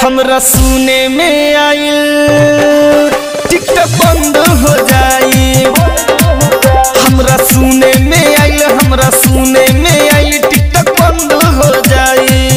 हमरा सुने में आइल टिकटॉक बंद हो जाई हमरा सुने में आइल हमरा सुने में आइल टिकटॉक बंद हो जाई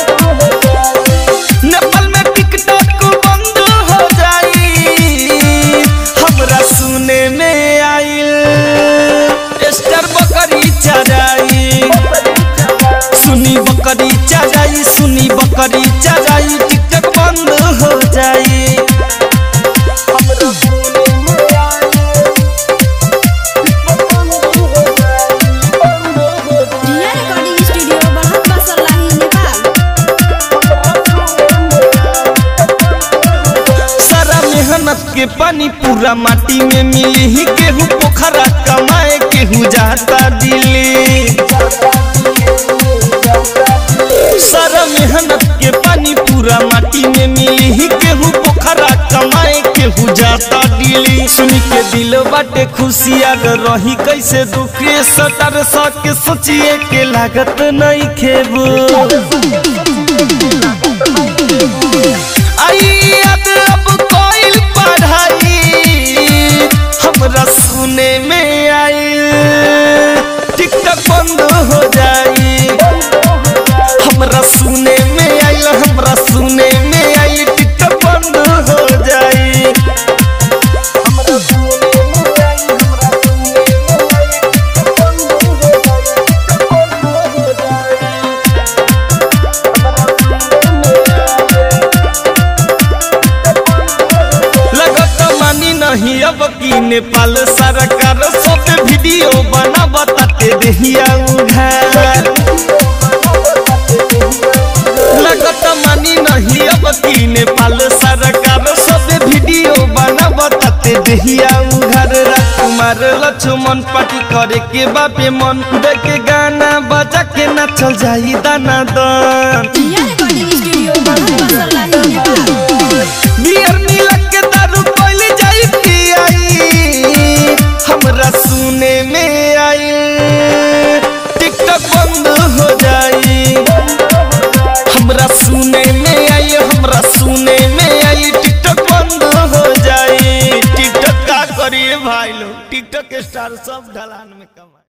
नेपाल में टिकटॉक बंद हो जाई हमरा सुने में आइल स्टार बकरी चराई सुनी बकरी चराई सुनी बकरी चराई टिकटॉक बंद हो जाई हमरा सुने में आइल रिया रिकॉर्डिंग स्टूडियो बहुत बसलाही नेपाल सारा मेहनत के पानी पूरा माटी में मिली ही केहू पोखरा कमाए केहू जाता दिल्ली सारा मेहनत के पानी पूरा माटी में मिली ही केहू पोखरा कमाए केहू जाता दिल्ली सुनी के दिल बाटे खुशी अगर रही कैसे दुखे सटर सा के सोचिए के लागत नहीं खेबू आई याद अब कोइल पढ़ाई हमरा सुने में आई टिकटॉक बंद हो जाई हमरा सुने में आइल हमरा सुने में आई टिकटॉक बंद हो जाई हमरा सुने में आई हमरा सुने में आई टिकटॉक बंद हो जाई टिकटॉक बंद हो जाई लगत मानी नहीं अब की नेपाल सरकार सब वीडियो बना बताते देहिया उधार लगत मानी नहीं अब की नेपाल सरकार सब वीडियो बना बताते देहिया उधार राजकुमार लक्ष्मण पार्टी करे के बापे मन देखे गाना बजा के नाचल जाई दाना दन रिया रिकॉर्डिंग स्टूडियो बहुत बसलाही नेपाल बियर मिला के दारू पहले जाई पियाई हमरा सुने में आई टिकटॉक बंद हो जाई हमरा सुने में आई हमरा सुने में आई टिकटॉक बंद हो जाई टिकटॉक का करिए भाई लोग टिकटॉक स्टार सब ढलान में कमा